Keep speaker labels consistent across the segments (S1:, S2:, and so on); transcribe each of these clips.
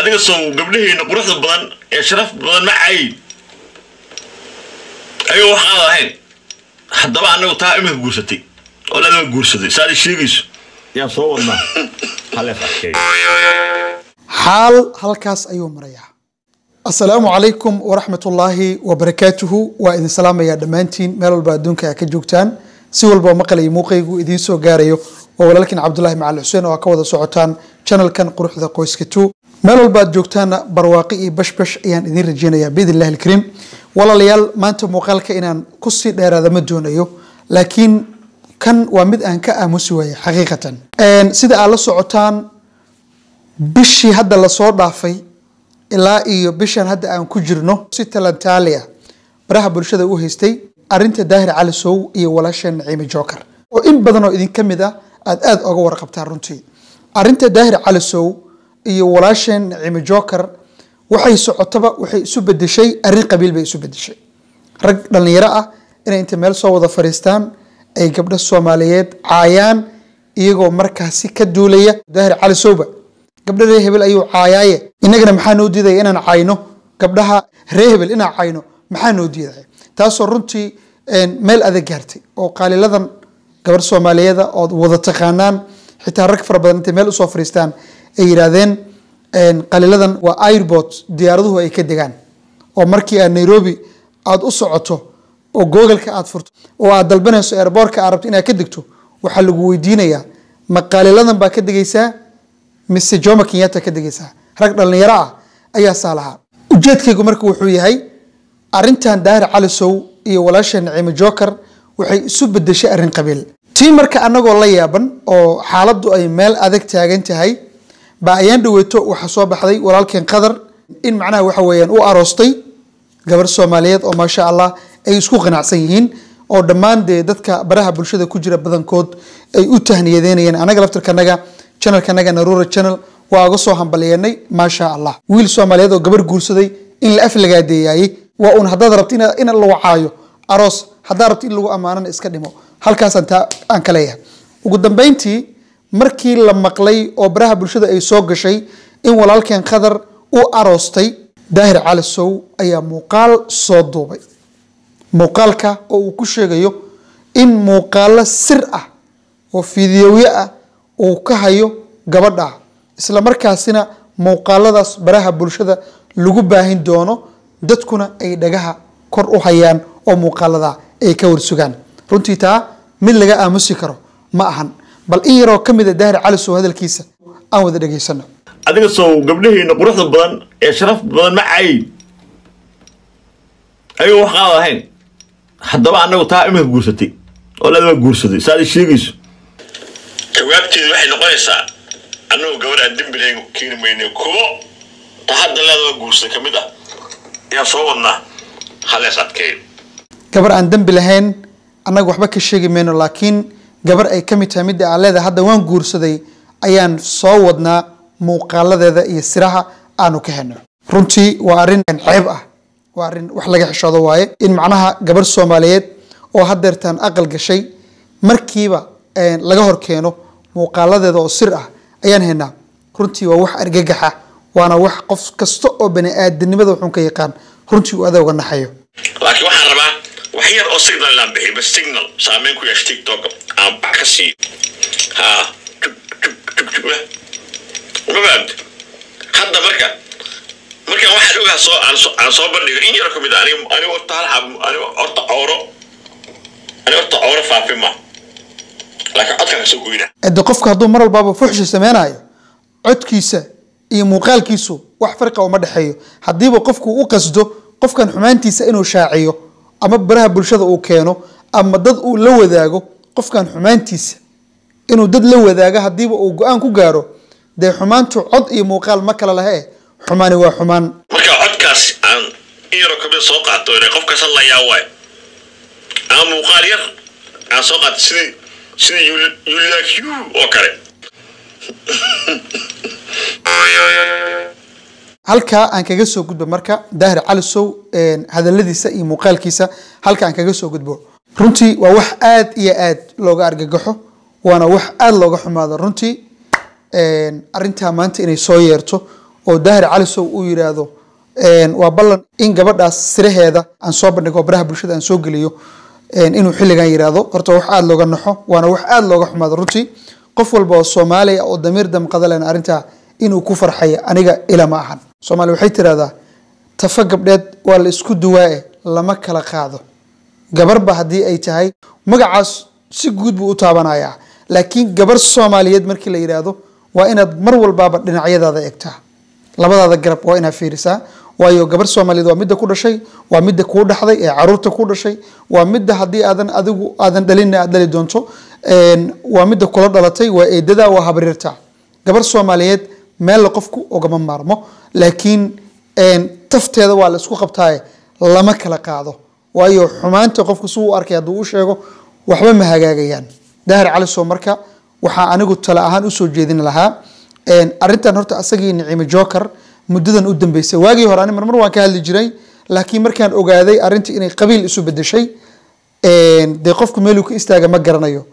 S1: adiga sow gabdhaheena quruxda badan ee sharaf badan ma cayin ayagoo wax qaad ahayn haddaba annagu taa imika guursatay oo ladama guursaday saad sheegayso yaan soo wadnaa haleef arkay
S2: xaal halkaas ayuu marayaa asalaamu calaykum waraxmatullaahi wabarakaatuhu waa idin salaamayaa dhammaantiin meel walba adduunka aa ka joogtaan si walba maqlayo muuqaygu idiin soo gaarayo waa walaalkin cabdulaahi macali xuseen oo aa ka wada socotaan janalkan quruxda qoyska two meel walba aad joogtaanna barwaaqi iyo bashbash ayaan idiin rajeynayaa biidn illahi alkariim walaalayaal maanta muuqaalka inaan kusii dheeraada ma doonayo laakiin kan waa mid aan ka aamusi waayay xaqiiqatan sida aad la socotaan bishii hadda lasoo dhaafay ilaa iyo bishan hadda aan ku jirno si talantaali ah baraha bulshada u haystay arinta daahir cali sow iyo walaasheen naciime joker oo in badan oo idinka mid ah aad aada oga warqabtaan runtii arinta daahir cali sow iyo walaasheen naciime joker waxay socotaba waxay isu bedeshay arrin qabiil bay isu bedeshay rag dhallinyaro ah inay inta meel soo wada fariistaan ay gabdho soomaaliyeed caayaan iyagoo markaasi ka duulaya daahir cali sowba gabdha ree hebel ayuu caayaaye innagana maxaa noo diidaya inaan cayno gabdhaha ree hebel inaan cayno maxaa noo diidaya taasoo runtii meel adag gaartay oo qaaliladan gabar soomaaliyeeda ood wada taqaanaan xitaa rag fara badan intay meel usoo fariistaan ay yidhaahdeen qaliladan waa airbort diyaaraduhu ay ka degaan oo markii aad nairobi aada u socoto oo googalka aad furto oo aad dalbanayso airboortka aad rabto inaad ka degto waxaa lagu weydiinayaa ma qaaliladan baa ka degaysaa mise joma kenyatta ka degaysaa rag dhallinyaro ah ayaa saa lahaa ujeedkaygu marka wuxuu yahay arintan daahir cali sow iyo walaasha naciime joker waxay isu bedeshay arrin qabiil tii marka anagoo la yaaban oo xaaladdu ay meel adag taagan tahay baa ayaan dhaweeto waxaa soo baxday walaalkeen qadar in macnaha waxa weeyaan u aroostay gabar soomaaliyeed oo maasha allah ay isku qanacsan yihiin oo dhammaan dee dadka baraha bulshada ku jira badankood ay u tahniyadeynayeen anaga laftirkanaga channelkanaga narura channel waa uga soo hambalyeennay maasha allah wiil soomaaliyeed oo gabar guursaday in la aflagaadeeyaayey waa uun haddaad rabto in la wacaayo aroos haddaad rabto in lagu ammaanana iska dhimo halkaasaan taa aan ka leeyahay ugu dambeyntii markii la maqlay oo baraha bulshada ay soo gashay in walaalkeen khadar u aroostay daahir cali sow ayaa muuqaal soo duubay muuqaalka oo uu ku sheegayo in muuqaalo sir ah oo fiidiyowye ah uu ka hayo gabadha isla markaasina muuqaaladaas baraha bulshada lagu baahin doono dadkuna ay dhagaha kor u hayaan oo muuqaalada ay ka warsugaan runtii taa mid laga aamusi karo ma ahan bal in yaroo ka mida daahir cali sow hadalkiisa aan wada dhegaysano
S1: adiga sow gabdhaheena quruxda badan ee sharaf badan ma cayin ayagoo wax qaad ahayn haddaba annagu taa imika guursatay oo ladama guursaday saad sheegayso jawaabteedu waxay noqonaysaa annagu gabar aan dembilayn keeni mayne kuwo ta hadda leedaba guursaday ka mid ah ayaan soo wadnaa halees adkeeyo
S2: gabar aan dembi lahayn annaga waxba ka sheegi mayno laakiin gabar ay ka mid tahay midda aan leedahay hadda waan guursaday ayaan soo wadnaa muuqaaladeeda iyo siraha aanu ka helno runtii waa arrin ceeb ah waa arrin wax laga xishoodo waaye in macnaha gabar soomaaliyeed oo hadeertaan aqal gashay markiiba laga hor keeno muuqaaladeeda oo sir ah ayaan haynaa runtii waa wax argagaxa waana wax qof kasta oo bani aadanimada wuxuun ka yaqaan runtii uu adooga naxayo
S1: laakiin waxaan rabaa wax yar oo signal inaan bixiyo bas signal saameyn ku yeesha tiktok aan bax ka siiyo ha jub jub jub jub ma fahamte hadda marka markaan waxaan ogaa soo aan soo aan soo bandhigo in yar ka mid ah aniga aniga horta hal xab aniga horta cooro aniga horta cooro faafin ma laakiin codkaan kasoo goyna
S2: de qofka hadduu mar walbaaba fuxshi sameynayo codkiisa iyo muuqaalkiisu wax farqa uma dhexeeyo haddiiba qofku u qasdo qofkan xumaantiisa inuu shaaciyo ama baraha bulshada uu keeno ama dad uu la wadaago qofkan xumaantiisa inuu dad la wadaago haddiiba uu go-aan ku gaaro dee xumaantu cod iyo muuqaal ma kala lahe xumaani waa xumaan
S1: marka codkaas aan in yaroo kamid soo qaato inay qofkaas hadlayaa waay ama muuqaal yar aan soo qaato sidii sidii you like you oo kale
S2: halkaa aan kaga soo gudbo marka daahir cali sow hadaladiisa iyo muuqaalkiisa halka aan kaga soo gudbo runtii waa wax aad iyo aad looga argagaxo waana wax aad looga xumaado runtii arintaa maanta inay soo yeerto oo daahir calisow uu yidhaahdo waa ballan in gabadhaas siraheeda aan soo bandhigo baraha bulshada aan soo geliyo inuu xilligan yidhaahdo horta wax aada looga naxo waana wax aada looga xumaado runtii qof walba oo soomaaliya oo damiir damqada lena arrintaa inuu ku farxaya aniga ila ma ahan soomaaliya waxay tirahdaa tafa gabdheed waa la isku duwaae lama kala qaado gabarba haddii ay tahay magacaas si guud buu u taabanayaa laakiin gabar soomaaliyeed markii la yidhaahdo waa inaad mar walbaaba dhinacyadaada egtaa labadaada garab waa inaad fiirisaa waayo gabar soomaaliyeed waa midda ku dhashay waa midda kuu dhaxday ee caruurta ku dhashay waa midda haddii aadan adigu aadan dhalin aad dhali doonto waa midda kula dhalatay waa eedada waa habriirta gabar soomaaliyeed meel la qofku ogama maarmo laakiin tafteeda waa la isku qabtaaye lama kala qaado waayo xumaanta qofku si u arkay hadduu u sheego waxba ma hagaagayaan daahir calisow marka waxaa anigu tale ahaan usoo jeedin lahaa arrintan horta asagii nicimo joker muddadan u dambeysay waagii hore ani marmar waan ka hadli jiray laakiin markaan ogaaday arrintii inay qabiil isu bedeshay dee qofku meeluu ka istaaga ma garanayo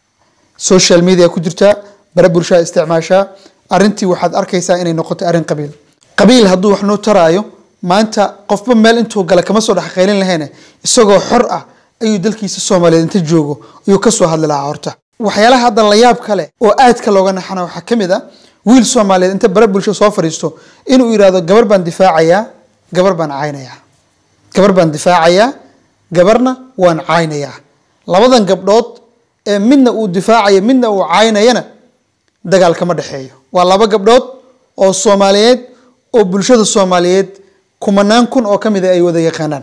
S2: social media ku jirtaa bare bulshada isticmaashaa arrintii waxaad arkaysaa inay noqotay arrin qabiil qabiil hadduu wax noo taraayo maanta qofba meel intuu gala kama soo dhexqaylin lahayne isagoo xor ah ayuu dalkiisa soomaaliyeed inta joogo ayuu kasoo hadli lahaa horta waxyaalaha hadda la yaab kale oo aadka looga naxana waxaa ka mid a wiil soomaaliyeed inta bare bulsho soo fadhiisto inuu yidhaahdo gabar baan difaacayaa gabar baan caynayaa gabar baan difaacayaa gabarna waan caynayaa labadan gabdhood ee midna uu difaacayo midna uu caynayana dagaal kama dhexeeyo waa laba gabdhood oo soomaaliyeed oo bulshada soomaaliyeed kumanaan kun oo ka mida ay wada yaqaanaan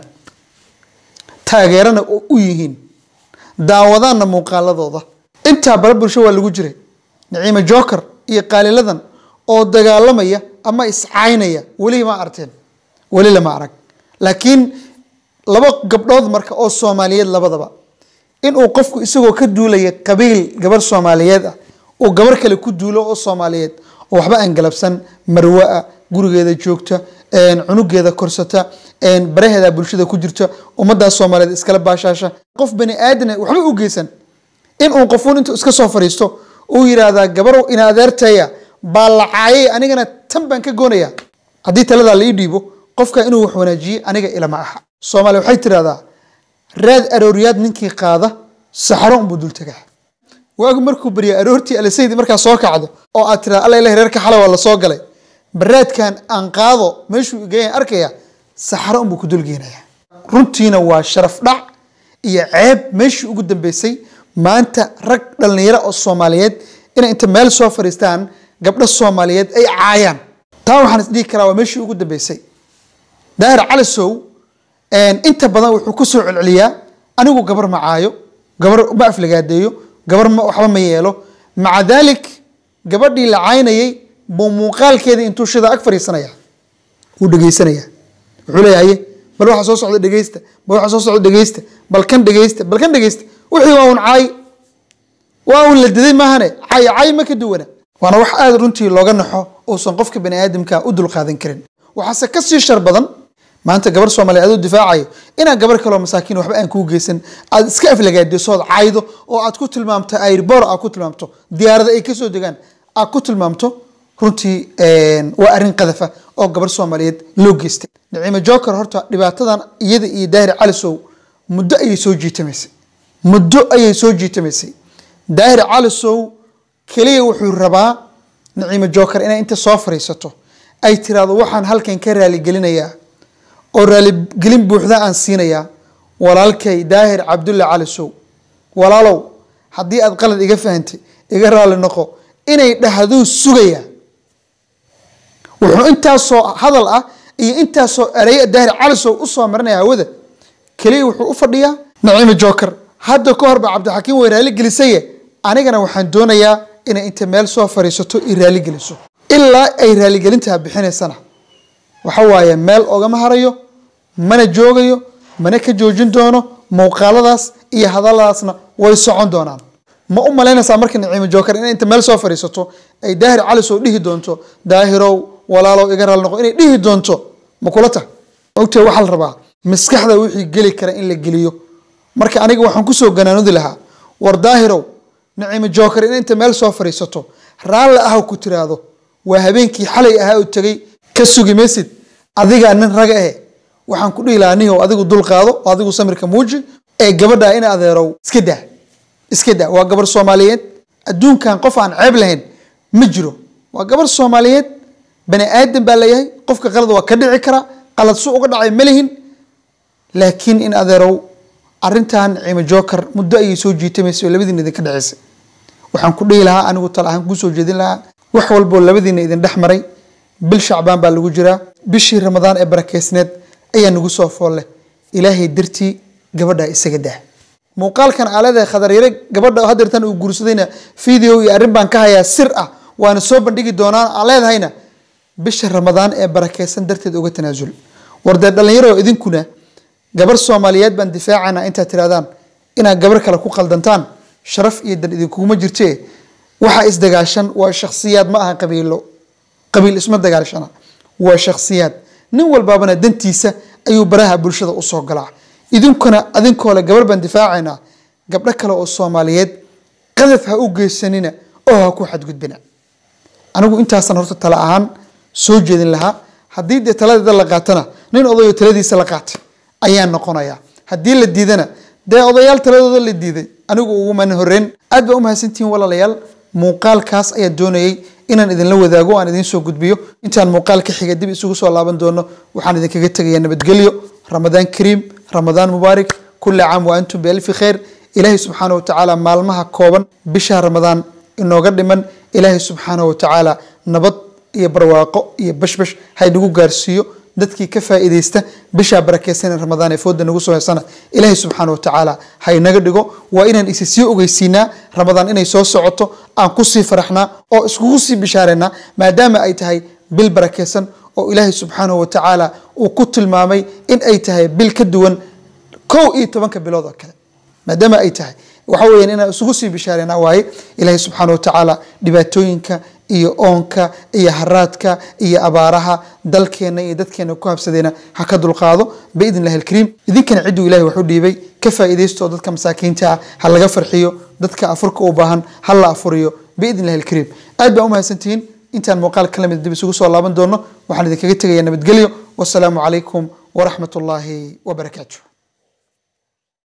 S2: taageerana u yihiin daawadaanna muuqaaladooda intaa bare bulsho waa lagu jiray niciime joker iyo qaaliladan oo dagaalamaya ama iscaynaya weli ma arteen weli lama arag laakiin laba gabdhood marka oo soomaaliyeed labadaba inuu qofku isagoo ka duulaya qabiil gabar soomaaliyeed ah uu gabar kale ku duulo oo soomaaliyeed oo waxba aan galabsan marwa-a gurigeeda joogta cunugeeda korsata baraheeda bulshada ku jirta ummaddaa soomaaliyeed iskala baashaasha qof bani aadana waxba u geysan inuu qofuun intuu iska soo fadhiisto uu yidhaahdaa gabarow ina adeertaya baa la caayay anigana tan baan ka goonaya haddii taladaa la ii dhiibo qofka inuu wax wanaajiyey aniga ilama aha soomaaliya waxay tidhahdaa raad arooriyaad ninkii qaada saxaro unbuu dul tagaa waagu markuu barya aroortii alisaydi markaa soo kacdo oo aad tirahda alla ilahi reerka xala waa la soo galay baraadkan aan qaado meeshuu igeeyan arkaya saxaro unbuu ku dulgeenaya runtiina waa sharaf dhac iyo ceeb meeshii ugu dambeysay maanta rag dhallinyaro oo soomaaliyeed inay inta meel soo fadhiistaan gabdho soomaaliyeed ay caayaan taa waxaan isdhihi karaa waa meeshii ugu dambeysay daahir calisow inta badan wuxuu ku soo celceliyaa anigu gabar ma caayo gabar ma aflagaadeeyo gabar ma waxba ma yeelo maca daalik gabadhii la caynayay buu muuqaalkeedii intuu shida ag fadhiisanaya wuu dhegeysanaya wuxuu leeyahay bal waxa soo socda dhegeysta bal waxa soo socda dhegeysta bal kan dhegeysta bal kan dhegeysta wixii waa un caay waa un la diday maahane cay cay ma ka duwana waana wax aada runtii looga naxo uusan qofka bani aadamka u dulqaadan karin waxaase ka sii shar badan maanta gabar soomaaliya aduu difaacayo inaad gabar kaloo masaakiin waxba aan kuu geysan aad iska aflagaadiso ood caydo oo aad ku tilmaamto airbor aad ku tilmaamto diyaarada ay kasoo degaan aad ku tilmaamto runtii waa arrin qadafa oo gabar soomaaliyeed loo geystay nicimo joker horta dhibaatadan iyada iyo daahir calisow muddo ayay soo jiitamaysay muddo ayay soo jiitamaysay daahir calisow keliya wuxuu rabaa nicimo joker inay inta soo fariisato ay tiraahdo waxaan halkan ka raaligelinayaa oo raaligelin buuxda aan siinayaa walaalkay daahir cabdulle calisow walaalow haddii aad qalad iga fahantay iga raali noqo inay dhahduu sugayaa wuxuu intaasoo hadal ah iyo intaasoo ereya daahir calisow usoo marinaya hawada keliya wuxuu u fadhiyaa naciimo joker hadda ka hor ba cabdixakiim way raali gelisaye anigana waxaan doonayaa inay inta meel soo fariisato i raali geliso ilaa ay raaligelintaa bixinaysana waxa waaye meel ogama harayo mana joogayo mana ka joojin doono muuqaaladaas iyo hadalladaasna way socon doonaan ma u malaynaysaa marka naciimo joker inay inta meel soo fadhiisato ay daahir calisow dhihi doonto daahirow walaalow iga raali noqo inay dhihi doonto ma kula tah ogtee waxaa la rabaa maskaxda wixii geli kara in la geliyo marka aniga waxaan kusoo ganaanudi lahaa war daahirow naciimo joker in inta meel soo fadhiisato raalli ah ku tiraahdo waa habeenkii xalay ahaa u tegey ka sugi maysid adigaa nin raga ahe waxaan ku dhihi lahaa nihow adigu dul qaado oo adigu samirka muuji ee gabadha in adeerow iska daa iska daa waa gabar soomaaliyeed adduunkan qof aan ceeb lahayn ma jiro waa gabar soomaaliyeed bani aadan baa layahay qofka qalad waa ka dhici kara qalad su uga dhacay ma lihin laakiin in adeerow arintan ciimo joker muddo ayay soo jiitamaysa oo labadiina idinka dhaceysay waxaan ku dhihi lahaa anigu tal ahaan kusoo jeedin lahaa wax walboo labadiina idin dhex maray bil shacbaan baa lagu jiraa bishii ramadaan ee barakeysneed ayaa nagu soo foolle ilaahay dartii gabadha isaga dah muuqaalkan aa leedahay khadaryare gabadha hadeertan uu guursadayna video iyo arrin baan ka hayaa sir ah waana soo bandhigi doonaan aa leedahayna bisha ramadaan ee barakeysan darteed uga tanaasul war dee dhallinyaro idinkuna gabar soomaaliyeed baan difaacana intaad tirahdaan inaad gabar kale ku qaldantaan sharaf iyo dan idinkuguma jirte waxa isdagaashan waa shakhsiyaad ma aha qabiilo qabiil isma dagaalshana waa shakhsiyaad nin walbaabana dantiisa ayuu baraha bulshada usoo galaa idinkuna adinkoole gabar baan difaacaynaa gabdho kale oo soomaaliyeed qadaf ha u geysanina oo ha ku xadgudbina anigu intaasan horta tala ahaan soo jeedin lahaa haddii dee taladeeda la qaatana nin odayo taladiisa la qaatay ayaan noqonayaa haddii la diidana dee odayaal taladooda la diiday anigu ugumana horeyn aad baa umahadsantihiin walaalayaal muuqaalkaas ayaan doonayay inaan idinla wadaago aan idiin soo gudbiyo intaan muuqaal ka xiga dib isugu soo laaban doono waxaan idinkaga tegayaa nabadgelyo ramadaan kariim ramadaan mubaarak kulli caam wa antum bialfi khayr ilaahay subxaana wa tacaala maalmaha kooban bisha ramadaan inooga dhiman ilaahay subxaana wa tacaala nabad iyo barwaaqo iyo bashbash haynagu gaarsiiyo dadkii ka faa'iidaysta bishaa barakeysan ee ramadaan ee fooda nagu soo heysana ilaahay subxaana wa tacaala haynaga dhigo waa inaan isi sii ogeysiinaa ramadaan inay soo socoto aan kusii faraxnaa oo iskugu sii bishaareynaa maadaama ay tahay bil barakeysan oo ilaahay subxaanahu wa tacaala uu ku tilmaamay in ay tahay bil ka duwan kow iyo tobanka bilood oo kale maadaama ay tahay waxa weeyaan inaan isugu sii bishaareynaa waaye ilaahay subxaana wa tacaala dhibaatooyinka iyo oonka iyo haraadka iyo abaaraha dalkeena iyo dadkeena ku habsadeena ha ka dulqaado biidn illahi alkariim idinkana cidduu ilahay wax u dhiibay ka faa'iidaysto oo dadka masaakiinta ah ha laga farxiyo dadka afurka u baahan ha la afuriyo biidn illahi alkariim aad baa u mahadsantihiin intaan muuqaal ka lamid dib isugu soo laaban doono waxaan idinkaga tegayaa nabadgelyo wasalaamu calaykum waraxmat ullaahi wabarakaatuh